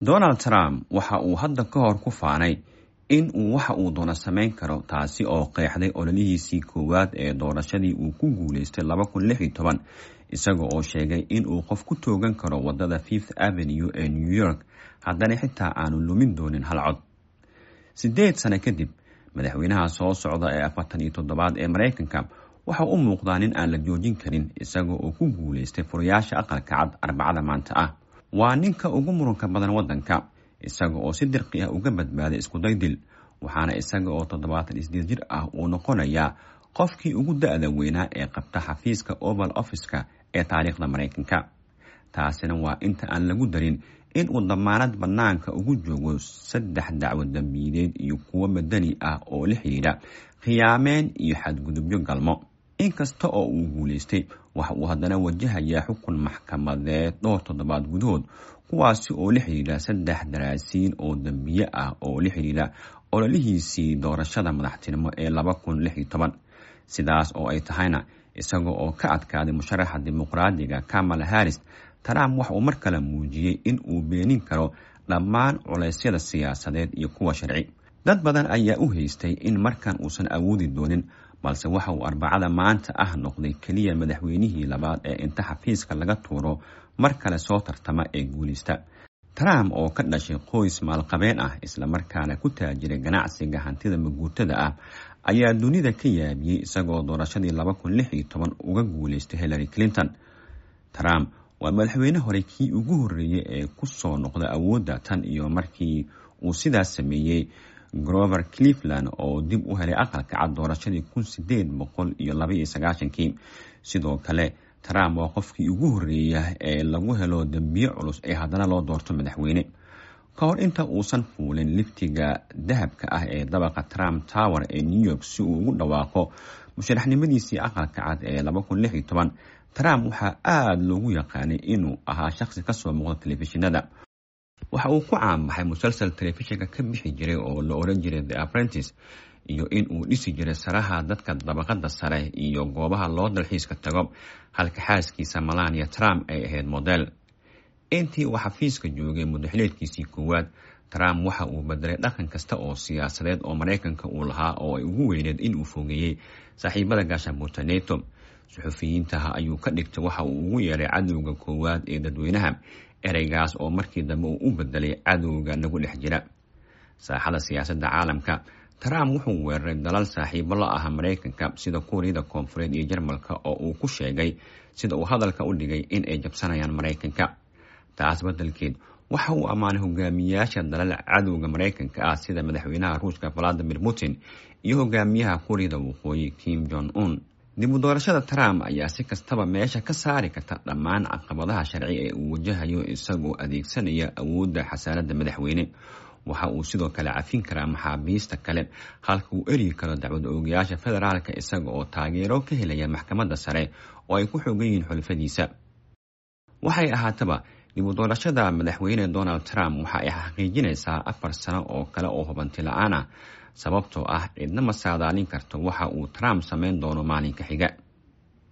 donald trump waxa uu hadda ka hor ku faanay in uu waxa uu doono samayn karo taasi oo qeexday ololihiisii koowaad ee doorashadii uu ku guuleystay isaga oo sheegay in uu qof ku toogan karo wadada fifth avenue ee new york haddana xitaa aanu lumin doonin hal cod sideed sano kadib madaxweynaha soo socda ee afartan iyo toddobaad ee maraykanka waxa u muuqdaa nin aan la joojin karin isaga oo ku guuleystay furayaasha aqalka cad arbacada maanta ah waa ninka ugu muranka badan waddanka isaga oo si dirqi ah uga badbaaday iskuday dil waxaana isaga oo toddobaatan isdeed jir ah uu noqonayaa qofkii ugu da-da weynaa ee qabta xafiiska oval officeka ee taariikhda maraykanka taasina waa inta aan lagu darin in uu damaanad bannaanka ugu joogo saddex dacwo dambiideed iyo kuwo madani ah oo la xidhiidha khiyaameen iyo xadgudubyo galmo inkasta oo uu guulaystay waxa uu haddana wajahayaa xukun maxkamadeed dhowr toddobaad gudahood kuwaasi oo la xidhiidha saddex daraasiin oo dambiye ah oo la xidhiidha ololihiisii doorashada madaxtinimo ee sidaas oo ay tahayna isaga oo ka adkaaday musharaxa dimuqraadiga kamala harris trump waxa uu mar kale muujiyey in uu beenin karo dhammaan culeysyada siyaasadeed iyo kuwa sharci dad badan ayaa u haystay in markan uusan awoodi doonin balse waxa uu arbacada maanta ah noqday keliya madaxweynihii labaad ee inta xafiiska laga tuuro mar kale soo tartama ee guuleysta trump oo ka dhashay qoys maalqabeen ah islamarkaana ku taajiray ganacsiga hantida maguurtada ah ayaa dunida ka yaabiyey isagoo doorashadii uga guuleystay hillary clinton trump waa madaxweyne hore kii ugu horreeyey ee ku soo noqda awoodda tan iyo markii uu sidaas sameeyey grover cleveland oo dib u helay aqalka cad doorashadii kii sidoo kale trump waa qofkii ugu horreeya ee lagu helo dembiye culus ee haddana loo doorto madaxweyne ka hor inta uusan fuulin liftiga dahabka ah ee dabaqa trump tower ee new york si uu ugu dhawaaqo musharaxnimadiisii aqalka cad ee trump waxaa aada loogu yaqaanay inuu ahaa shaqsi kasoo muuqda telefishinada waxa uu ku caanbaxay musalsal telefishinka ka bixi jiray oo la oran jiray the apprentice iyo in uu dhisi jiray saraha dadka dabaqada sare iyo goobaha loo dalxiiska tago halka xaaskiisa malania trump ay ahayd model intii uu xafiiska joogay mudaxileedkiisii koowaad trump waxa uu bedelay dhaqan kasta oo siyaasadeed oo maraykanka uu lahaa oo ay ugu weyneed in uu fogeeyey saaxiibada gaashaanbuurta neto suxufiyiintaha ayuu ka dhigtay waxa uu ugu yeeray cadowga koowaad ee dadweynaha ereygaas oo markii dambe uu u bedelay cadowga nagu dhex jira saaxada siyaasadda caalamka trump wuxuu weeraray dalal saaxiibo la ah maraykanka sida kuuriyada koonfureed iyo jarmalka oo uu ku sheegay sida uu hadalka u dhigay in ay jabsanayaan maraykanka taas beddelkeed waxa uu ammaanay hogaamiyayaasha dalal cadowga maraykanka ah sida madaxweynaha ruushka valadimir putin iyo hogaamiyaha kuuriyada waqooyi kim jong un dib u doorashada trump ayaa si kastaba meesha ka saari karta dhammaan caqabadaha sharci ee uu wajahayo isagoo adeegsanaya awoodda xasaaradda madaxweyne waxa uu sidoo kale cafin karaa maxaabiista kale halka uu eryi karo dacwad oogayaasha federaalka isaga oo taageero ka helaya maxkamadda sare oo ay ku xoogan yihiin xulfadiisa waxay ahaataba dib u doorashada madaxweyne donald trump waxa ay xaqiijinaysaa afar sano oo kale oo hubanti la-aan ah sababtoo ah cidna ma saadaalin karto waxa uu trump samayn doono maalinka xiga